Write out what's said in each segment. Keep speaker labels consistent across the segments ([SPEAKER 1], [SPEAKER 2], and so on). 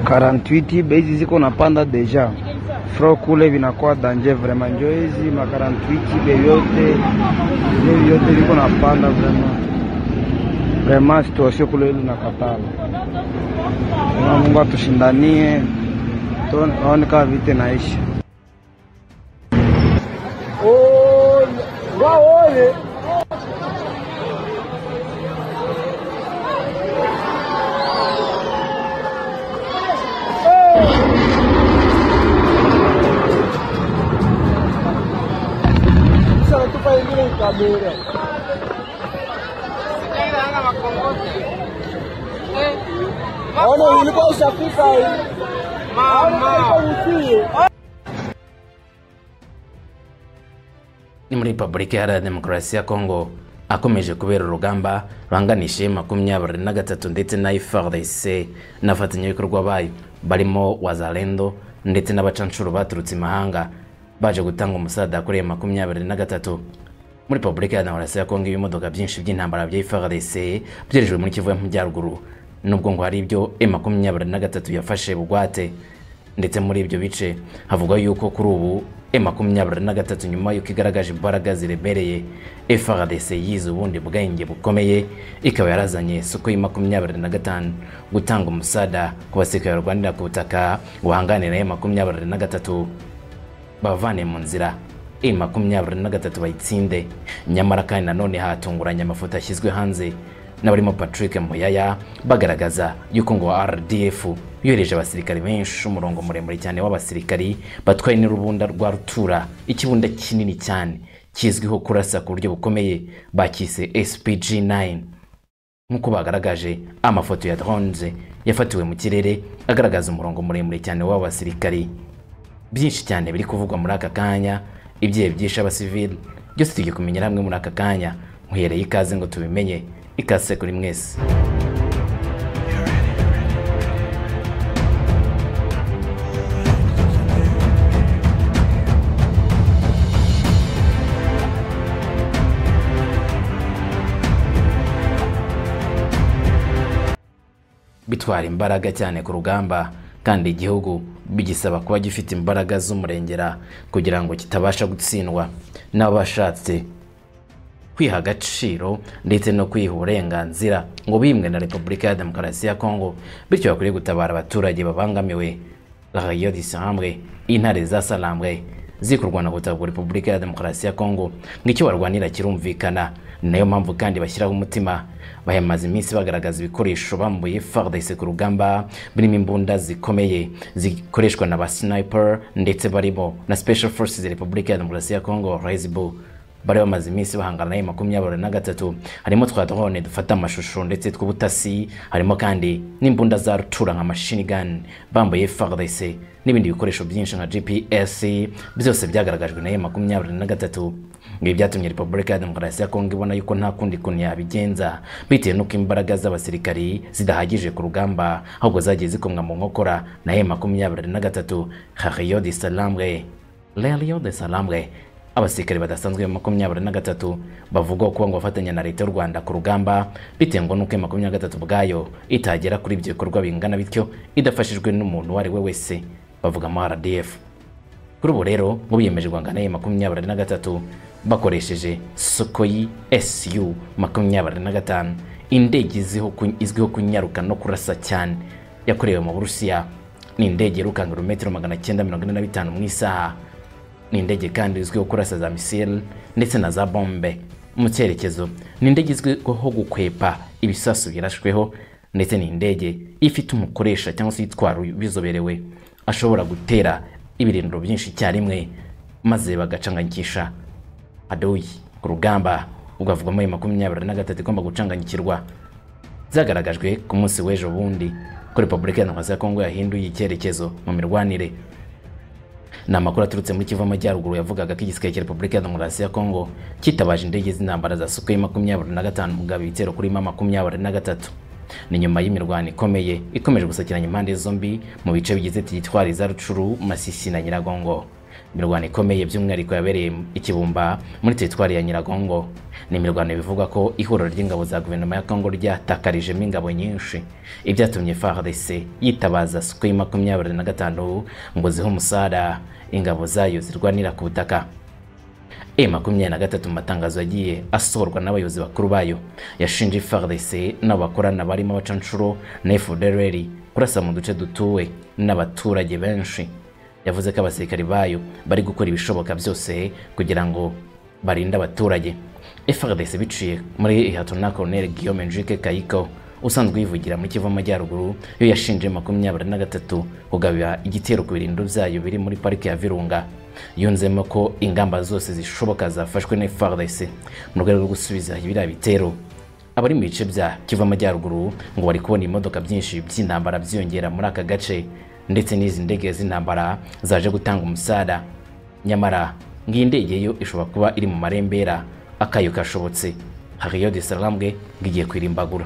[SPEAKER 1] 48 bezi ziko napanda deja fro kule vinakuwa danger vraiment, njo hizi ma 48 beyote yote viko napanda vraiment vraiment, situation kule ili nakatala. Na Mungu atushindanie tuone kama vite naisha
[SPEAKER 2] ni muri repubulika iharanira demokarasi ya kongo akomeje kubera urugamba ruhanganije makumyabiri na gatatu ndetse na ifrdc n'abafatanyabikorwa bayo barimo wazalendo ndetse n'abacanshuro baturutse imahanga baje gutanga umusada kuri iyo makumyabiri na gatatu muri repubulika ya demokarasi ya kongo ibimodoka byinshi by'intambara bya ifrdc byerejwe muri kivu y'amajyaruguru nubwo ngo hari ibyo e makumyabiri na gatatu yafashe bugwate ndetse muri ibyo bice havuga yuko kuri ubu e makumyabiri na gatatu nyuma y'uko igaragaje imbaraga ziremereye FRDC yize ubundi bwenge bukomeye ikaba yarazanye soko ya makumyabiri na gatanu gutanga umusada ku basekeye barwanira ku butaka guhanganira e makumyabiri na gatatu bavane mu nzira e makumyabiri na gatatu bayitsinde nyamara kandi nanone hatunguranye amafoto yashyizwe hanze n'abarimo patrick muyaya bagaragaza yuko ngo rdf yohereje abasirikari benshi umurongo muremure cyane w'abasirikari batwaye n'urubunda rwa rutura ikibunda kinini cyane kizwiho kurasa ku buryo bukomeye bakise spg 9 nk'uko bagaragaje amafoto ya drones yafatiwe mu kirere agaragaza umurongo muremure cyane w'aba basirikari byinshi cyane biri kuvugwa muri aka kanya ibyehe byishe abasivili byose tugiye kumenyera hamwe muri aka kanya nkuhereye ikaze ngo tubimenye ikaze kuri mwese bitwara imbaraga cyane ku rugamba kandi igihugu bigisaba kuba gifite imbaraga z'umurengera kugira ngo kitabasha gutsindwa n'abashatse kwiha agaciro ndetse no kwiha uburenganzira ngo bimwe na repubulika ya demokarasi ya kongo bityo bakwiriye gutabara abaturage babangamiwe rayo disambwe intare zasalambwe ziri kurwana gutagwa repubulika ya demokarasi ya kongo ngicyo barwanira kirumvikana nayo mpamvu kandi bashyiraho umutima bahamaze iminsi bagaragaza ibikoresho bambuye fardc ku rugamba birimo imbunda zikomeye zikoreshwa na ba sniper ndetse barimo na special forces repubulika ya demokarasi ya kongo resbu bari bamaze iminsi bahangana nayo makumyabiri na gatatu harimo twa drone dufata amashusho ndetse tw'ubutasi harimo kandi n'imbunda za rutura nka machine gun bambaye fardc n'ibindi bikoresho byinshi nka gps byose byagaragajwe nayo makumyabiri na gatatu ibi byatumye repubulika ya demokarasi ya kongo ibona yuko nta kundi kuntu yabigenza bitewe n'uko imbaraga z'abasirikari zidahagije ku rugamba ahubwo zagiye zikomwa mu nkokora nayo makumyabiri na gatatu hariyo de salamwe rero de salamwe abasirikare badasanzwe makumyabiri na gatatu bavugwa kuba ngo bafatanya na leta y'u rwanda ku rugamba bitewe ngo n'uko makumyabiri na gatatu bwayo itagera kuri ibyo bikorwa bingana bityo idafashijwe n'umuntu uwo ari we wese bavugamo rdf kuri ubu rero ngo biyemeje guhangana n'iyi makumyabiri na gatatu bakoresheje sokoyi su makumyabiri na gatanu indege izwiho kunyaruka no kurasa cyane yakorewe mu burusiya ni indege yirukanga ibirometero magana cyenda mirongo ine na bitanu mu isaha ni indege kandi izwiho kurasa za misile ndetse na za bombe mu cyerekezo ni indege izwiho gukwepa ibisasu birashweho ndetse ni indege ifite umukoresha cyangwa se itwara bizoberewe ashobora gutera ibirindiro byinshi icyarimwe maze bagacanganikisha adoyi ku rugamba ugavugwamo ayo makumyabiri na gatatu igomba gucanganyikirwa byagaragajwe ku munsi w'ejo bundi ko repubulika ya demokarasi ya kongo yahinduye icyerekezo mu mirwanire ni amakuru aturutse muri kivu amajyaruguru yavugaga ko igisirikare cya repubulika ya demokarasi ya kongo kitabaje indege z'intambara za sukoyi makumyabiri na gatanu mugabo ibitero kuri ma makumyabiri na gatatu ni nyuma y'imirwano ikomeye ikomeje gusakiranya impande zombi mu bice bigize tigitwari za rucuru masisi na nyiragongo imirwano ikomeye by'umwihariko yabereye i Kibumba muri teritwari ya Nyiragongo ni imirwano bivugwa ko ihuriro ry'ingabo za guverinoma ya Kongo ryatakarijemo ingabo nyinshi ibyatumye FARDC yitabaza SUCOI makumyabiri na gatanu ngo zihe umusara ingabo zayo zirwanira ku butaka E makumyabiri na gatatu mu matangazo yagiye asohorwa n'abayobozi bakuru bayo yashinje FARDC n'abo bakorana barimo abacanshuro na FDLR kurasa mu duce dutuwe n'abaturage benshi yavuze ko abasirikari bayo bari gukora ibishoboka byose kugira ngo barinde abaturage FRDC biciye muri Lt Colonel Guillaume Njike Kayiko usanzwe yivugira muri Kivu Amajyaruguru yo yashinje makumyabiri na gatatu kugabira igitero ku birindiro byayo biri muri parike ya Virunga yunzemo ko ingamba zose zishoboka zafashwe na FRDC mu rwego rwo gusubiza biriya bitero abari mu bice bya Kivu Amajyaruguru ngo bari kubona imodoka byinshi by'intambara byiyongera muri aka gace ndetse n'izi ndege z'intambara zaje gutanga umusada nyamara ngiyi ndege yo ishobora kuba iri mu marembera akayo kashobotse hariyo de salambwe ngigiye kwirimbagura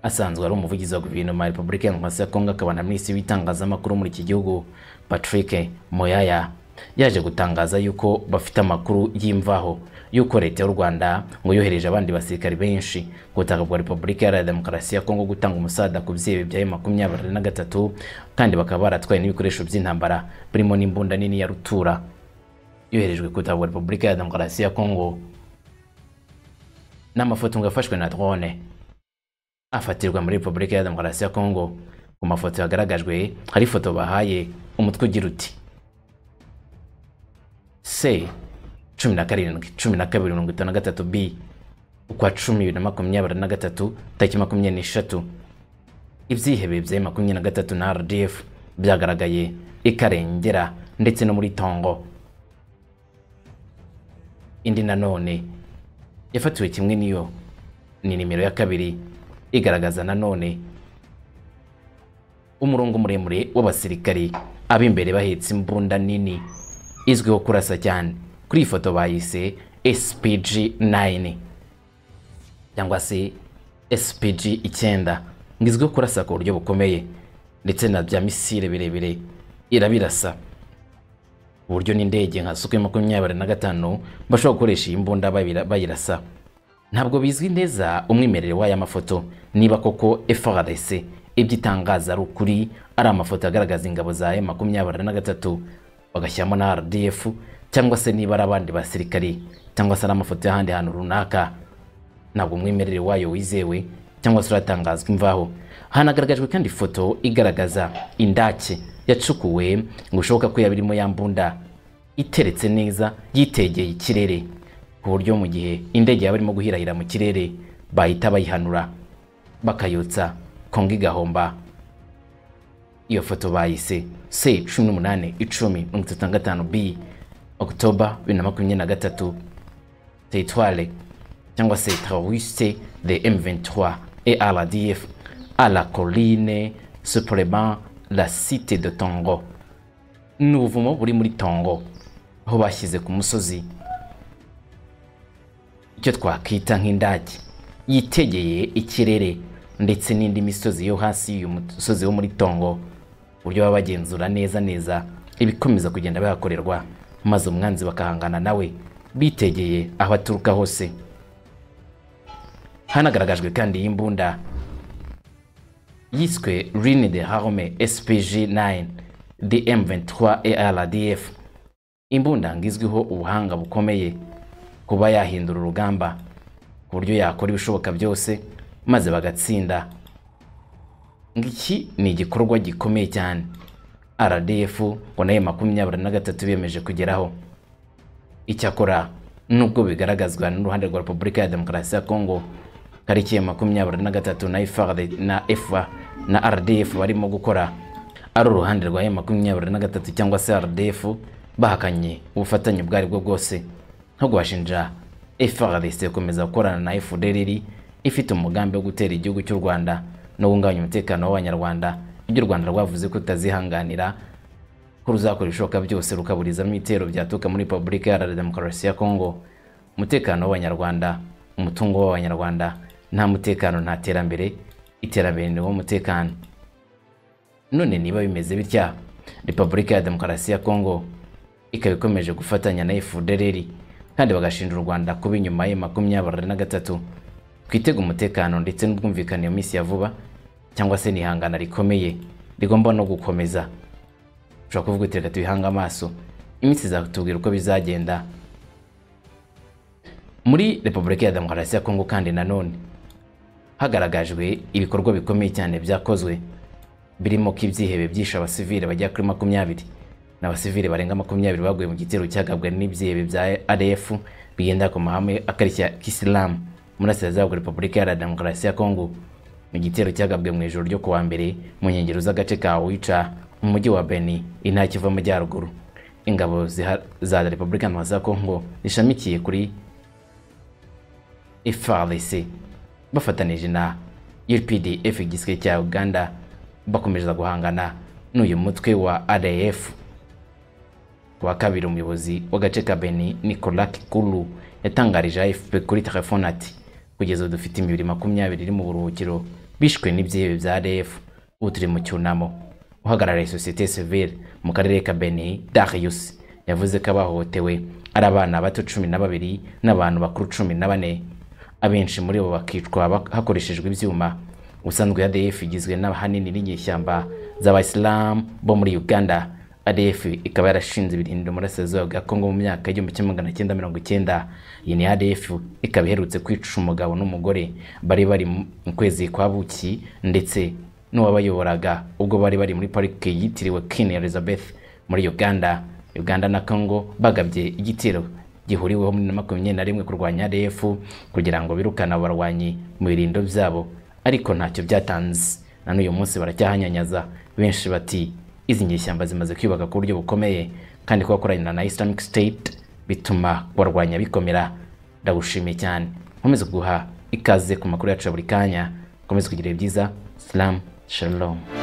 [SPEAKER 2] asanzwe ari umuvugizi wa guverinoma ya repubulika ya ya kongo akaba na minisitiri w'itangazamakuru muri iki gihugu patrick moyaya yaje gutangaza yuko bafite amakuru y'imvaho yuko leta y'u Rwanda ngo yohereje abandi basirikari benshi ku butaka bwa Repubulika Iharanira Demokarasi ya Kongo gutanga umusada ku byebi bya makumyabiri na gatatu kandi bakaba baratwaye n'ibikoresho by'intambara birimo n'imbunda nini ya rutura yoherejwe ku butaka bwa Repubulika Iharanira Demokarasi ya Kongo n'amafoto ngo yafashwe na drone afatirwa muri Repubulika Iharanira Demokarasi ya Kongo ku mafoto yagaragajwe hari ifoto bahaye umutwe ugira uti se cumi na karindwi cumi na kabiri mirongo itanu na gatatu b ukwa cumi bibiri na makumyabiri na gatatu tariki makumyabiri n'eshatu ibyihebe bya makumyabiri na gatatu na rdf byagaragaye ikarengera ndetse no muri tongo indi nanone yafatiwe kimwe n'iyo ni nimero ya kabiri igaragaza nanone umurongo muremure w'abasirikari ab'imbere bahetse imbunda nini izwiho kurasa cyane kuri iyi foto bayise spg 9 cyangwa se spg icyenda ngo izwiho kurasa ku buryo bukomeye ndetse na bya misile birebire irabirasa uburyo n'indege nka suke makumyabiri na gatanu bashobora gukoresha iyi mbunda bayirasa ntabwo bizwi neza umwimerere w'aya mafoto niba koko FRDC ibyo itangaza ari ukuri ari amafoto agaragaza ingabo za makumyabiri na gatatu bagashyiramo na RDF cyangwa se niba ari abandi basirikari cyangwa se ari amafoto y'ahandi hantu runaka ntabwo umwimerere wayo wizewe cyangwa se uratangazwa imvaho hanagaragajwe kandi ifoto igaragaza indake yacukuwe ngo bishoboka ko yabirimo ya mbunda iteretse neza yitegeye ikirere ku buryo mu gihe indege yaba irimo guhirahira mu kirere bahita bayihanura bakayotsa kongo igahomba iyo foto bayise se cumi n'umunani icumi mirongo itatu na gatanu b okutoba bibiri na makumyabiri na gatatu teritware cyangwa se teroriste de m23 ardf a la colline supplement la cite de tongo ni ubuvumo buri muri tongo aho bashyize ku musozi icyo twakwita nk'indage yitegeye ikirere ndetse n'indi misozi yo hasi y'uyu musozi wo muri tongo uburyo baba bagenzura neza neza ibikomeza kugenda bihakorerwa maze umwanzi bakahangana nawe bitegeye aho aturuka hose hanagaragajwe kandi y'imbunda yiswe Rine de Harme SPG 9 DM23 ARDF imbunda ngizwiho ubuhanga bukomeye kuba yahindura urugamba ku buryo yakora ibishoboka byose maze bagatsinda ngiki ni igikorwa gikomeye cyane rdf ngo nayo makumyabiri na gatatu biyemeje kugeraho icyakora nubwo bigaragazwa n'uruhande rwa repubulika ya demokarasi ya kongo tariki ya makumyabiri na gatatu na efa na rdf barimo gukora ari uruhande rwa makumyabiri na gatatu cyangwa se rdf bahakanye ubufatanye ubwo aribwo bwose nko bashinja frdc gukomeza gukorana na fdrr ifite umugambi wo gutera igihugu cy'u rwanda no guhungabanya umutekano w'abanyarwanda ibyo u rwanda rwavuze ko rutazihanganira ko ruzakora ibishoboka byose rukaburizamo ibitero byaturuka muri repubulika iharanira demokarasi ya kongo umutekano w'abanyarwanda umutungo w'abanyarwanda nta mutekano nta terambere iterambere ni wo mutekano none niba bimeze bitya repubulika ya demokarasi ya kongo ikaba ikomeje gufatanya na efudereri kandi bagashinja u rwanda kuba inyuma ye makumyabiri na gatatu twitega umutekano ndetse n'ubwumvikane mu minsi ya vuba cyangwa se n'ihangana rikomeye rigomba no gukomeza ushobora kuvuga uti reka tubihange amaso iminsi izatubwira uko bizagenda muri repubulika ya demokarasi ya kongo kandi nanone hagaragajwe ibikorwa bikomeye cyane byakozwe birimo ko ibyihebe byishe abasivili bagera kuri makumyabiri ni abasivili barenga makumyabiri baguye mu gitero cyagabwe n'ibyihebe bya rf bigenda ku mahame akarishya kisilamu murasirazuba bwa repubulika ya demokarasi ya kongo mu gitero cyagabwe mu ijoro ryo kuwa mbere mu nkengero z'agace ka wica mu mujyi wa beni intara kiva amajyaruguru ingabo za repubulika ya za kongo zishamikiye kuri FARDC bafatanije na UPDF igisirikare cya Uganda bakomereza guhangana n'uyu mutwe wa RAF kuwa kabiri umuyobozi w'agace ka Beni Nicolas Kikulu yatangarije AFP kuri telefone ati kugeza ubu dufite imibiri makumyabiri iri mu buruhukiro bishwe n'ibyihebe bya RAF ubu turi mu cyunamo uhagarariye sosiyete sivile mu karere ka Beni Darius yavuze ko abahohotewe ari abana bato cumi na babiri n'abantu bakuru cumi na bane abenshi muri bo bakicwa hakoreshejwe ibyuma ubusanzwe ADF igizwe n'ahanini n'inyeshyamba z'abayisilamu bo muri Uganda ADF ikaba yarashinze ibirindiro mu burasirazuba bwa Kongo mu myaka y'igihumbi kimwe magana cyenda mirongo icyenda iyi ni ADF ikaba iherutse kwica umugabo n'umugore bari bari mu kwezi kwa buki ndetse n'uwabayoboraga ubwo bari bari muri parike yitiriwe Queen Elizabeth muri Uganda Uganda na Congo bagabye igitero gihuriweho muri makumyabiri na rimwe kurwanya RF kugira ngo birukane abarwanyi mu birindo byabo ariko ntacyo byatanze na n'uyu munsi baracyahanyanyaza benshi bati izi nyeshyamba zimaze kwiyubaka ku buryo bukomeye kandi kubakorana na Islamic State bituma kubarwanya bikomera ndagushimiye cyane nkomeze guha ikaze ku makuru yacu ya buri kanya nkomeze kugira ibyiza salamu shalom